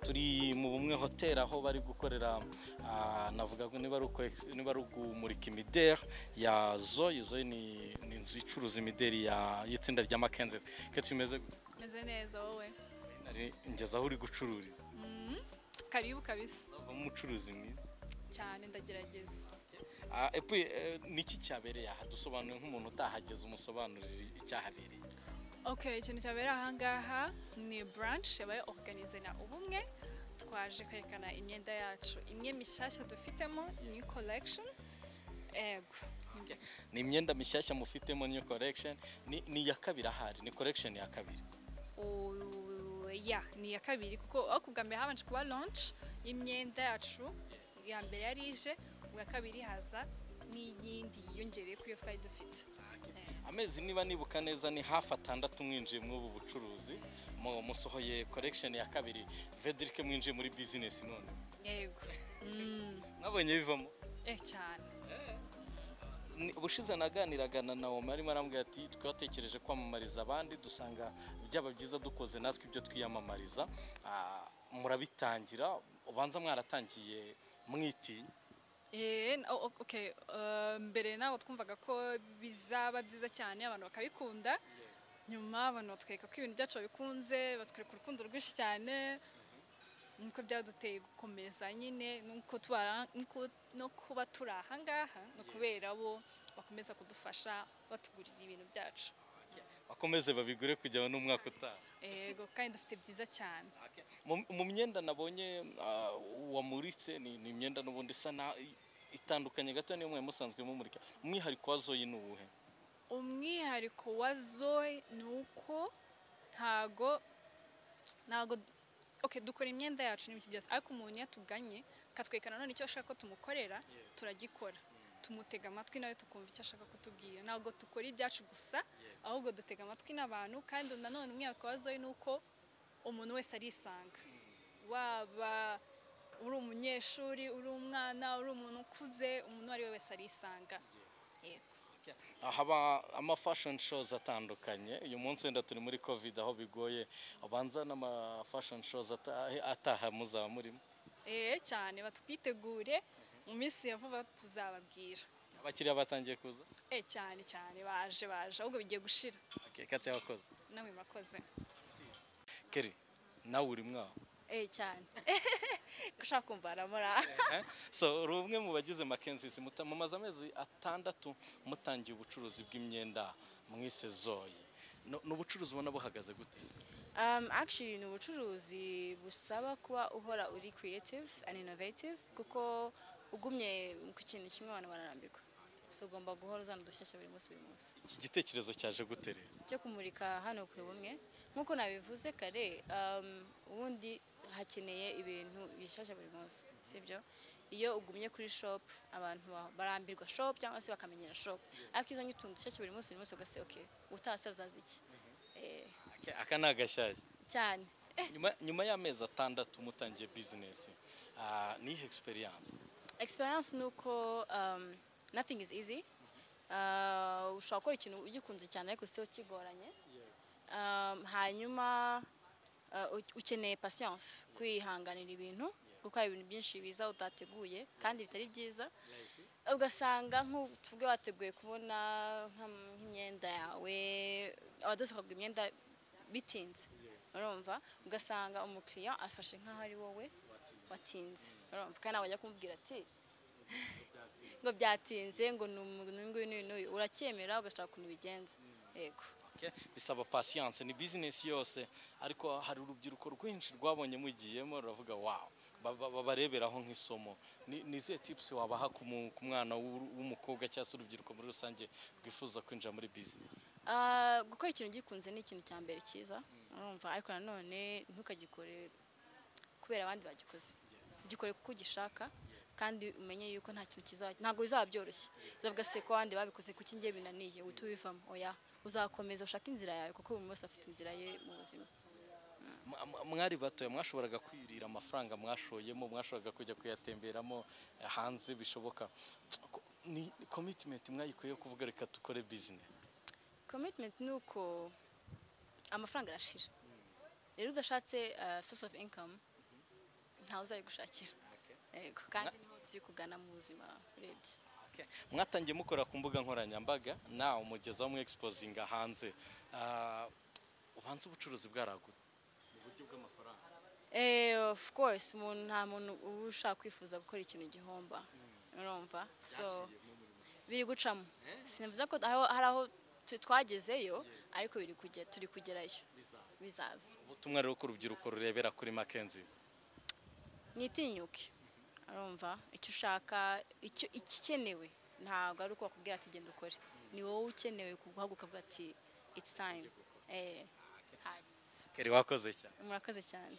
turi mu bumwe hoteli aho bari gukorera ah, navuga ngo niba ari ukwe- niba ari ukumurika imideri ya zoyi zoyi ni ni inzu icuruza imideri ya- y'itsinda rya makenzezi kenshi imeze meze neza wowe nari ngeze aho uri gucururiza karibu kabisa uzavamo umucuruzi mwiza cyane ndagerageza Ah, epuwe, eh, niki cyabereye aha dusobanuye nk'umuntu utahageze umusobanurire icyahabereye ok ikintu cyabereye aha ngaha ni buranshi yabaye oruganize na ubumwe twaje kwerekana imyenda yacu imwe mishyashya dufitemo new collection ego nibyo. ni imyenda mishyashya mufitemo niyo korekisheni ni iya kabiri ahari ni korekisheni ya kabiri O- ya ni iya kabiri kuko aho ku bwa mbere habanje kuba launch y'imyenda yacu iya mbere yari ije ubwa kabiri haza n'iyindi yiyongereye kuri iyo twari dufite amezi niba nibuka neza ni hafi atandatu mwinjiye muri ubu bucuruzi mu- musohoye korekisheni ya kabiri vedirike mwinjiye muri bizinesi none yego Mm. mwabonye bivamo eh cyane Ni- ubushize naganiraga na nawomi arimo arambwira ati twatekereje kwamamariza abandi dusanga byaba byiza dukoze natwe ibyo twiyamamariza Ah, murabitangira ubanza mwaratangiye mwitinya Eh, n- oh, oh, okay. eh, mbere ntabwo twumvaga ko bizaba byiza cyane abantu bakabikunda nyuma abantu batwereka ko ibintu byacu babikunze batwereka urukundo rwinshi cyane niko byaduteye gukomeza nyine nuko tuba- nuko- no kuba turi aha ngaha no kubera bo bakomeza kudufasha batugurira ibintu byacu bakomeze babigure kujyaho n'umwaka utaha yego kandi dufite byiza cyane Mu- mu myenda nabonye ah, wamuritse ni ni imyenda n'ubundi isa na i- itandukanye gato niyo mwari musanzwe mumurika umwihariko wa zoyi ni uwuhe umwihariko wa zoe ni uko ntago ntago okay, dukora imyenda yacu n'ibiki byose ariko umuntu iyo atuganye akatwereka nanone icyo ashaka ko tumukorera turagikora tumutega amatwi nawe tukumva icyo ashaka kutubwira ntabwo dukora ibyacu gusa ahubwo dutega amatwi n'abantu kandi nanone umwihariko wa zoe ni uko umuntu wese arisanga waba uri umunyeshuri uri umwana uri umuntu ukuze umuntu uwo ari we wese arisanga yego haba amafashoni shows atandukanye uyu munsi wenda turi muri covid aho bigoye abanza n'amafashoni shows ata- ataha muzaba murimo Eh cyane batwitegure mu minsi ya vuba tuzababwira abakiriya batangiye kuza eh cyane cyane baje baje ahubwo bigiye gushira Okay, katse abakozi namwe murakoze keri nawe uri mwaho Eh cyane gushaka kumva aramura Eh? so uri umwe mu bagize makenzisi mumaze amezi atandatu mutangiye ubucuruzi bw'imyenda mwise zoyi ni ni ubucuruzi ubona buhagaze gute um, actually ni ubucuruzi busaba kuba uhora uri creative and innovative kuko ugumye ku kintu kimwe abantu bararambirwa so ugomba guhora uzana udushyashya buri munsi buri munsi iki gitekerezo cyaje gute rero cyo kumurika hano kuri bumwe nk'uko nabivuze kare um, ubundi hakeneye ibintu bishyashya buri munsi sibyo iyo ugumye kuri shop abantu ba- barambirwa shop cyangwa se bakamenyera shop ariko iyo uzanye utuntu dushyashya buri munsi buri munsi ugase okay utahase uzaza iki Eh, Aka- aka ni agashyashya cyane nyuma, nyuma y'amezi atandatu mutangiye bizinesi Ah, ni ihe egisperiyanse experience ni uko um, nothing is easy Uh, ushobora gukora ikintu ugikunze cyane ariko still kigoranye um, hanyuma uh, u- ukeneye patience kwihanganira ibintu gukora ibintu byinshi biza utateguye kandi bitari byiza ugasanga nk'ubwo wateguye kubona nk'am- nk'imyenda yawe abadozi bakaguha imyenda bitinze urumva ugasanga umukiriya afashe nk'aho ari wowe watinze urumva kandi ntabwo wajya kumubwira ati ngo byatinze ngo ni umuntu nguyu n'uyu n'uyu uracyemera ugashaka ukuntu ubigenza yego Okay. bisaba patience ni business yose ariko hari urubyiruko rwinshi rwabonye mugiyemo ruravuga wow ba- ba- babareberaho nk'isomo Ni- ni izihe tips wabaha ku mu- ku mwana w'u- w'umukobwa cyangwa se urubyiruko muri rusange rwifuza kwinjira muri business Ah, gukora ikintu ugikunze ni ikintu cya mbere cyiza urumva ariko nanone ntukagikore kubera abandi bagikoze gikore kuko ugishaka kandi umenye yuko nta kintu kizajya ntabwo bizaba byoroshye uzavuga se ko abandi babikoze kuki njye binaniye uhita ubivamo oya uzakomeza ushake inzira yawe kuko buri wese afite inzira ye mu buzima M- m- mwari batoya mwashoboraga kwirira amafaranga mwashoyemo mwashoboraga kujya kuyatemberamo eh, hanze bishoboka Ko- ni ni commitment mwayikuyeho kuvuga reka dukore business commitment ni uko amafaranga arashira rero udashatse uh, source of income ntawe uzayigushakira yego kandi niho turi kugana mu buzima urebye Okay. mwatangiye mukora ku mbuga nkoranyambaga nawe umugeza mu exposinga hanze Ah, ubanza ubucuruzi bwaragutse mu buryo bw'amafaranga Eh, of course umuntu nta muntu uba ushaka kwifuza gukora ikintu gihomba urumva so biri gucamo simvuze ko aho- hari aho tu- twagezeyo ariko biri kujya turi kugerayo bizaza ubutumwa rero ko urubyiruko rurebera kuri makenzizi mwitinyuke urumva icyo ushaka icyo ikikenewe ntabwo ari uko wakubwira ati genda ukore ni wowe ukenewe guhaguruka uvuga ati it's time eh hari keri wakoze cyane murakoze cyane